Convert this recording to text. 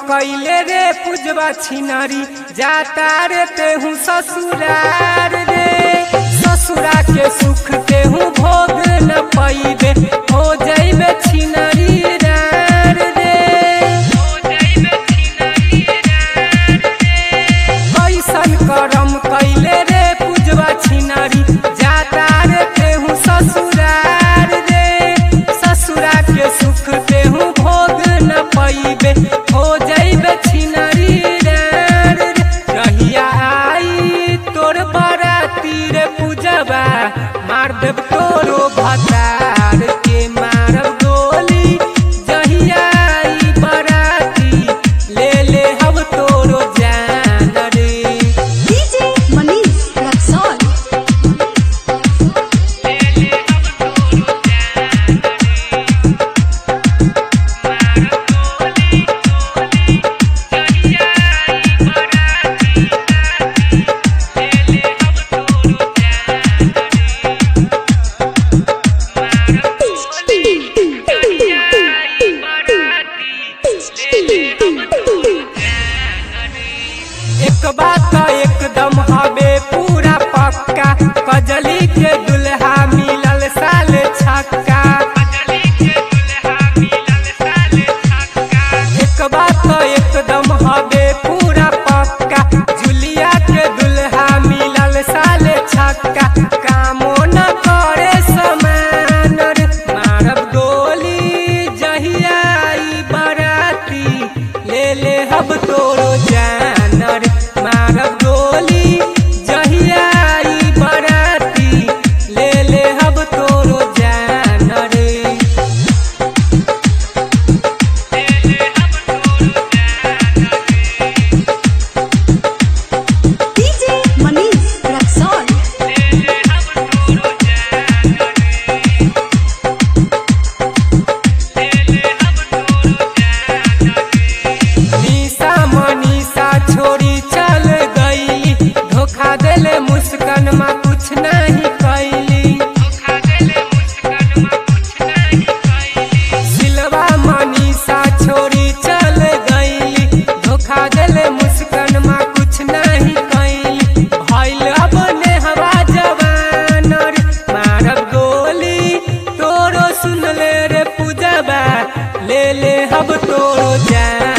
कैले रे पूजवा छिनारी जाता रे तेहू ससुरार रे ससुरा के सुख तेहू भोग न पैबे हो जैबे छिनारी रार रे कैसन करम कैले रे पूजवा छिनारी जाता रे तेहू ससुरार रे ससुरा के सुख तेहू भोग न पैबे हो जैबे छिनारी रार रे रहिया आई तोर बराती रे पूजवा मार देब तोरो भतार के मारब गोली जहिया आई बराती ले ले हम तोरो जान रे DJ Manish Raxon. एक बात एकदम हवे पूरा पक्का कजली के दुल्हा मिलल साल छक्का एक बात एकदम हवे पूरा पक्का जुलिया के दुल्हा मिलल साल छक्का कामो न करे समान रे मारब गोली जहिया आई बराती ले ले हब तोरो जान रे मारब गोली जहिया आई बराती ले ले हब तोरो जान रे DJ Manish Raxon. निशा मनीषा छोड़ी चल गई धोखा देले मुस्कान में कुछ नहीं कैली सिलवा मनीषा छोड़ी चल गई धोखा देले मुस्कान में कुछ नहीं कैली भइल अब नेहवा जवान रे मारब गोली तोरो सुन ले रे पूजबा ले ले हब तोरो जान